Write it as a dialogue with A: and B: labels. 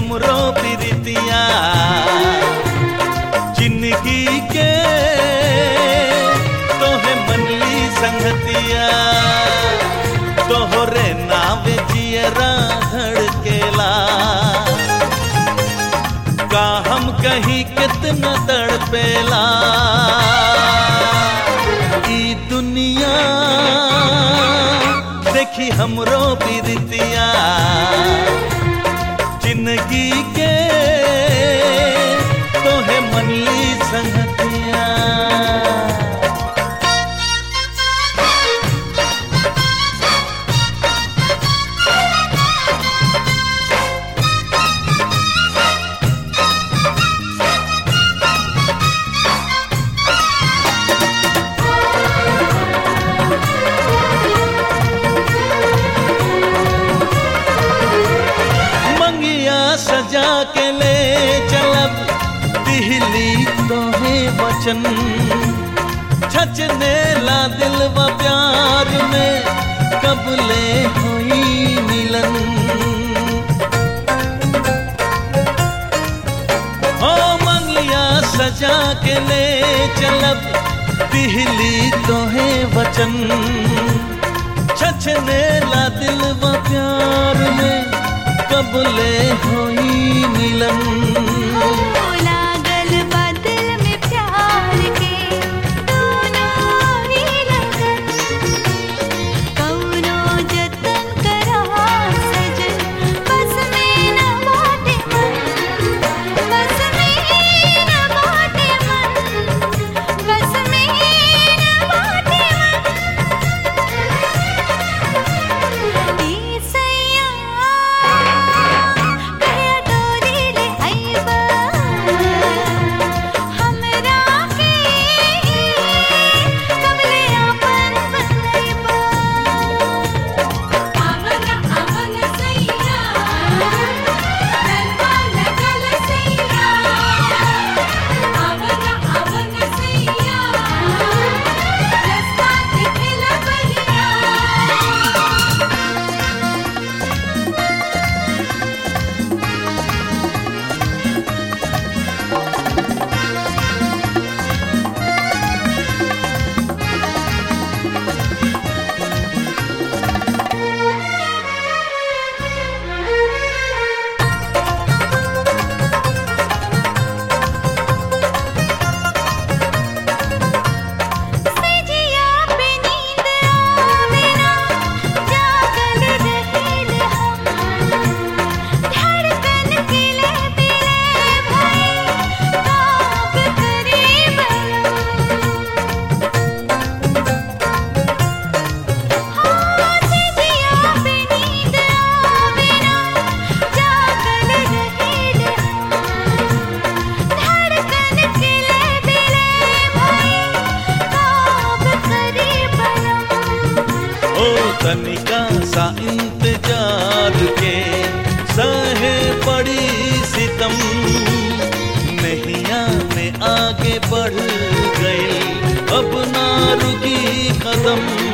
A: हमरो प्रीतिया जिंदगी के तोहे मनली संगतिया तोहरे नावे जियरा धड़केला का हम कहीं कितना तड़पेला ई दुनिया देखी हमरो प्रीतिया जिंदगी के तोहे मनली संगतिया मंगिया सजा के ले चलब दिहली तोहे वचन छचने ला दिल व प्यार में कब ले होई मिलन हो मंगिया सजा के ले चलब दिहली तोहे वचन छछने ला दिल व प्यार में कब ले होई मिलन
B: लागल बादल में प्यार के दोनों ही लगन कौनो जतन करा सजन बस में न बाटे मन बस में न बाटे मन बस में न बाटे मन ई सैया कहिया डोरी ले आइबा हमरा के कबले आपन बनैबा आवन आवन सैया दरबा लगल सैया आवन आवन सैया रस्ता दिखला बलिया सजिया पे नींद आवे ना जागल रहेल हम धड़कन के ले बिले भाई काब करे हाँ सजिया पे नींद आवे ना जागल रहेल हम धड़कन के ले बिले भाई काब करे बलम
A: ओ तनिका सा इंतजार के सहे पड़ी सितम नैया में आगे बढ़ गई अब ना रुकी कदम